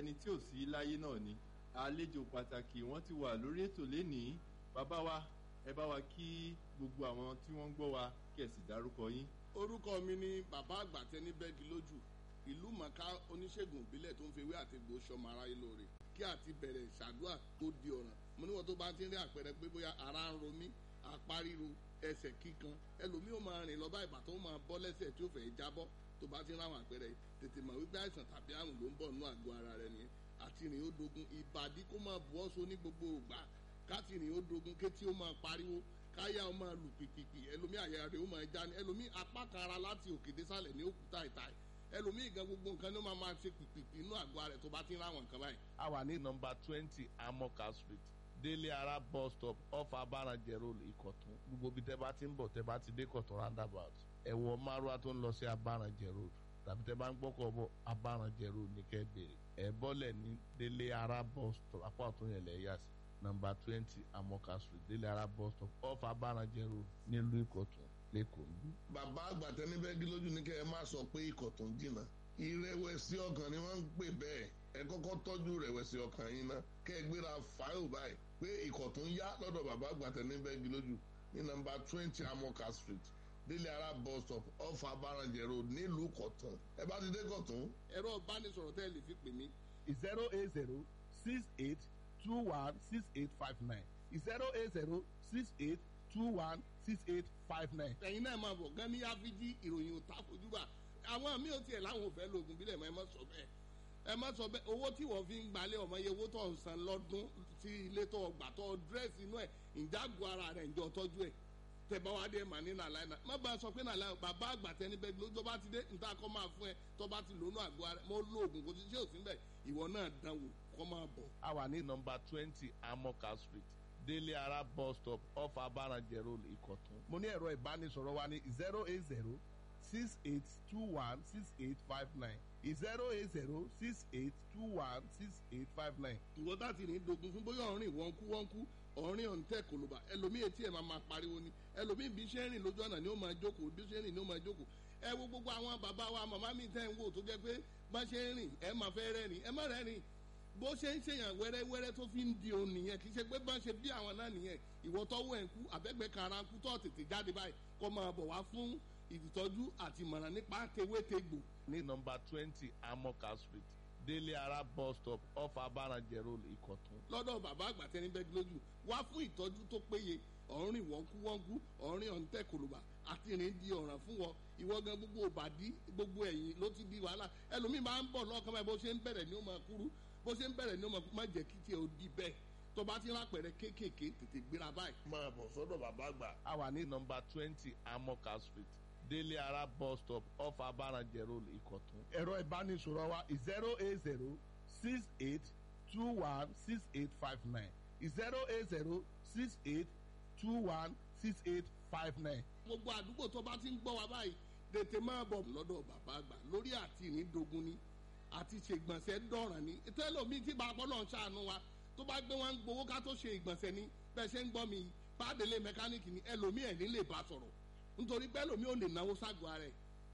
ẹni tí ò sí láyé náà ni àlejò pàtàkì wọ́n ti wà lórí ètò lénìí bàbá wa ẹ bá wa kí gbogbo àwọn tí wọ́n ń gbọ́ wa kí ẹ sì dárúkọ yín. orúkọ mi ni bàbá àgbà tẹni bẹ́ẹ̀gì lójú ìlú mọ̀ká oníṣègùn ìbílẹ̀ tó ń fi ewé àti egbò sọmọ aráyé lóore kí àti bẹ̀rẹ̀ ṣàdúrà tó di ọ̀ràn mo níwọ̀n tó bá ti ń rí àpẹẹrẹ pé bóyá ara ń ro mí apá ríro ẹsẹ̀ kíkan ẹlòmíì ó máa rìn lọ bá ìbàtọ́ ó máa bọ́ lẹ́sẹ̀ tí ó fẹ́ jábọ́ tó bá ti ń ráwọn àpẹẹrẹ tètè mọ̀ wípé àìsàn tàbí àrùn ló ń bọ̀ nínú àgọ́ ara rẹ nìyẹn àti rìn ó dogun ìbàdí kó máa bu ọ́ so ní gbogbo ògbà káti rìn ó dogun kétí ó máa pariwo káyà ó máa lù pìpìpì ẹlòmíì àyà rẹ̀ ó máa já ní ẹlòmíì apá kan ara láti òkè désàlẹ̀ ní òkúta ìta ẹlòmíì gan gbogbo nǹkan ní ó máa máa ṣe pìpìpì inú àgọ́ ara rẹ̀ tó bá ti ń ráwọn nǹkan báyìí. a wà ní nọmba twenty amoka street délé ara bus stop off abaranjẹ road ìkọ̀tún gbogbo bí tẹ́ bá ti ń bọ̀ tẹ́ bá ti dé kọ̀tún roundabout ẹ̀wọ̀ márùá tó ń lọ sí abaranjẹ road tàbí tẹ́ bá ń gbọ́kọ̀ bọ̀ abaranjẹ road ní kẹ́ bèrè ẹ̀ bọ́lẹ̀ ní délé ara bus stop apá ọ̀tún yẹn lẹ̀ yà sí nọmba twenty amoka street délé ara bus stop off abaranjẹ road nílùú ìkọ̀tún lẹ́kọ̀ọ́ níbí. bàbá àgbà tẹni bẹ́ẹ̀gì lójú ní kẹ́ ẹ má sọ pé ikọ̀ tó ń jìnnà ìrẹ̀wẹ̀sì ọkàn ni wọ́n ń pè bẹ́ẹ̀ ẹ kọ́kọ́ tọ́jú ìrẹ̀wẹ̀sì ọkàn yín ná kẹ́ ẹ gbéra fáìlì báyìí pé ikọ̀ tó ń yá lọ́dọ̀ bàbá àgbà tẹni bẹ́ẹ̀gì lójú ní nọmba twenty amoka street délé ara bus stop off abaranjẹ road nílùú kọ̀tún ẹ bá ti dé kọ̀tún. ẹ̀rọ ìbánisọ̀rọ̀ tẹ́ ẹ lè fi pè mí. zero eight zero six eight two one six eight five nine zero eight zero six eight two one six eight five nine. ẹ̀yin náà máa bọ̀ gan ní áfíjí ìròyìn òtá fojúbà àwọn mi ò tiẹ̀ láwọn ò fẹ́ lóògùn bílẹ̀ mọ́ ẹ má sọ bẹ́ẹ̀ ẹ má sọ bẹ́ẹ̀ owó tí wọ́n fi ń gbalẹ̀ ọmọ iye owó tó ń san lọ́dún tí ilé tó gbà tó dírẹ́sì inú ẹ̀ ìjágun ara rẹ̀ ǹjọ́ tọ́jú ẹ̀ tẹ̀bá wa dé mà ní nàlàyé náà má bàa sọ pé nàlàyé bàbá àgbà tẹni bẹ́ẹ̀ ló tó bá ti dé níta kọ́ máa fún ẹ tó bá ti lónú àgọ́ ara mo lo oògùn kò sí ṣé òsín bẹ́ẹ̀ ìwọ náà dán wò kọ́ máa bọ̀. a wà ní nọmba twenty amoka street délé ara bus stop off abaranjẹ road ìkọ̀tún. mo ní ẹ̀rọ ìbánisọ̀rọ̀ wa ní zero eight zero six eight two one six eight five nine zero eight zero six eight two one six eight five nine. ìwọ tá ti ní dogun fún bóyá ọ̀rìn wọ́nkú wọ́nkú ọ̀rìn ọ̀ǹtẹ̀ kòlóbà ẹlòmíì etí ẹ̀ máa máa pariwo ni ẹlòmíì bí ṣe ń rìn lójú ọ̀nà ni ó máa jókòó bí ṣe ń rìn ni ó máa jókòó ẹ wo gbogbo àwọn bàbá wa màmá mi tẹ́ ń wò tó jẹ́ pé bá ṣe ń rìn ẹ máa fẹ́ rẹ́rìn ẹ má rẹ́rìn bó ṣe ń ṣèyàn wẹ́rẹ́wẹ́rẹ́ tó fi ń di òun nìyẹn kì í ṣe pé bá ṣe bí àwọn náà nìyẹn ìwọ tọ́wọ́ ẹ̀ ń kú àbẹ́gbẹ́ kara ń kú tó tètè jáde báyìí kó máa bọ̀ wá fún ìtọ́jú àti ìmọ̀ràn nípa tewétegbò. ní nọmba twenty amoka street délé ara bus stop off abaranjẹ road ìkọ̀tún. lọ́dọ̀ bàbá àgbà tẹni bẹ́ẹ̀ lójú wá fún ìtọ́jú tó péye ọ̀rìn wọ́nkúwọ́nkú ọ̀rìn ọ̀ǹtẹ̀ kòlùbà àti ìrìn di ọ̀ràn fún wọn ìwọ gan gbogbo òbàdí gbogbo ẹ̀yìn ló ti di wàhálà ẹlòmíì máa ń bọ̀ lọ́kàn báyìí bó ṣe ń bẹ̀rẹ̀ ni ó máa kúrú bó ṣe ń bẹ̀rẹ̀ ni ó máa má jẹ́ kí tiẹ̀ ó di bẹ́ẹ̀ tó bá ti rápẹ̀rẹ̀ kéékèèké tètè gbéra báyìí. máa bọ̀ sọ́dọ̀ bàbá àgbà. a wà ní nọmba twenty amoka street délé ara bus stop off abaranjẹ road ìkọ̀tún. ẹ̀rọ ìbánisọ̀rọ̀ wa zero eight zero six eight two one six eight five nine zero eight zero six eight two one six eight five nine. gbogbo àdúgbò tó bá ti ń gbọ́ wa báyìí tètè máa bọ̀ lọ́dọ̀ bàbá àgbà lórí àti ìnídogun ni àti ṣègbọ̀nsẹ̀ dọ̀ràn ni tẹ́lọ̀mí tí bàbá náà ṣàánú wa tó bá gbé wọn ń gbowó ká tó ṣe ìgbọ̀nsẹ̀ ni bẹ́ẹ̀ ṣe ń gbọ́ mi pàdélé mẹkáníìkì ni ẹlòmíì ẹ̀ ní lè bá sọ̀rọ̀ nítorí pé ẹlòmíì ò lè náwó ságọ́ ara ẹ̀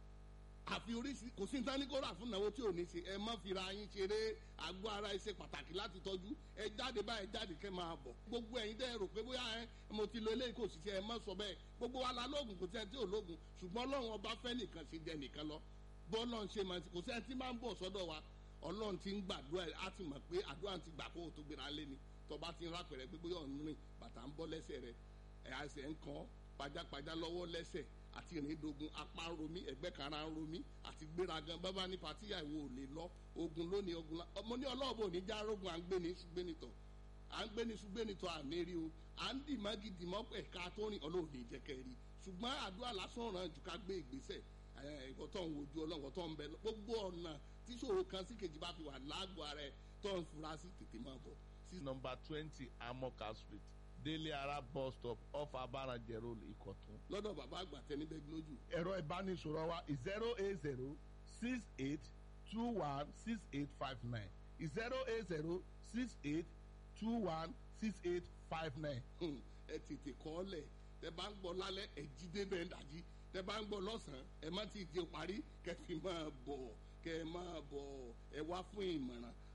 àfi oríṣi kò sí nǹkan ní kó rà fún náwó tí ò ní ṣe ẹ má fira yín ṣeré àgọ́ ara ẹ ṣe pàtàkì láti tọ́jú ẹ jáde báyìí jáde kẹ́ máa bọ̀ gbogbo ẹ̀yin dẹ́ rò pé bóyá ẹ mo ti lo eléyìí kò sì ṣe ẹ má sọ bẹ́ẹ̀ gbogbo wa la lóògùn kò sí ẹ tí ò lóògùn ṣùgbọ́n ọlọ́run ọba fẹ́ nìkan ṣe jẹ nìkan lọ bọ́ọ̀lọ́ ń ṣe máa kò sí ẹ tí máa ń bọ̀ sọ́dọ̀ wa ọlọ́run ti ń gbàdúrà á ti mọ̀ pé àdúrà ti gbà kó o tó gbéra lé ni tọba ti ń rápẹ̀rẹ̀ pé bóyá ọ̀nù rìn bàtà ń bọ́ lẹ́sẹ̀ rẹ̀ ẹ̀ àṣẹ ń kàn pajápajá lọ́wọ́ lẹ́sẹ̀ àti ìrìndogun apá ń romí ẹ̀gbẹ́ kan ara ń romí àti gbéragan bábá ní patíyà ìwò ò lè lọ ogun lónìí ogun la ọmọ ní ọlọ́ọ̀bù òní já rogun à ń gbé ní ṣùgbẹ́nitọ̀ à ń gbé ní ṣùgbẹ́nitọ̀ àmì rí o à ń dì mọ́gì dì mọ́ ẹ̀ka tó rìn ọlọ́ọ̀dẹ ìjẹ́kẹ́ rí ṣùgbọ́n àdúrà lásán ràn jù ká gbé ìgbésẹ̀ ẹ̀kọ́ tó ń wojú ọlọ́wọ́ tó ń bẹ gbogbo ọ̀nà tíṣòro kan sí kejì bá fi wà lágbo ara ẹ̀ tó ń fura sí tètè máa bọ̀ sí nọmba twenty amoka street délé ara bus stop off abaranjẹ road ìkọ̀tún. lọ́dọ̀ bàbá àgbà tẹni bẹ́ẹ̀ lójú. ẹ̀rọ ìbánisọ̀rọ̀ wa zero eight zero six eight two one six eight five nine zero eight zero six eight two one six eight five nine. ẹ tètè kọ́ ọ lẹ̀ tẹ bá ń gbọ́ lálẹ́ ẹ jí débẹ̀ ń dájí tẹ bá ń gbọ́ lọ́sàn-án ẹ má ti di parí kẹfì máa bọ̀ kẹ máa bọ̀ ẹ wá fún ìmọ̀ràn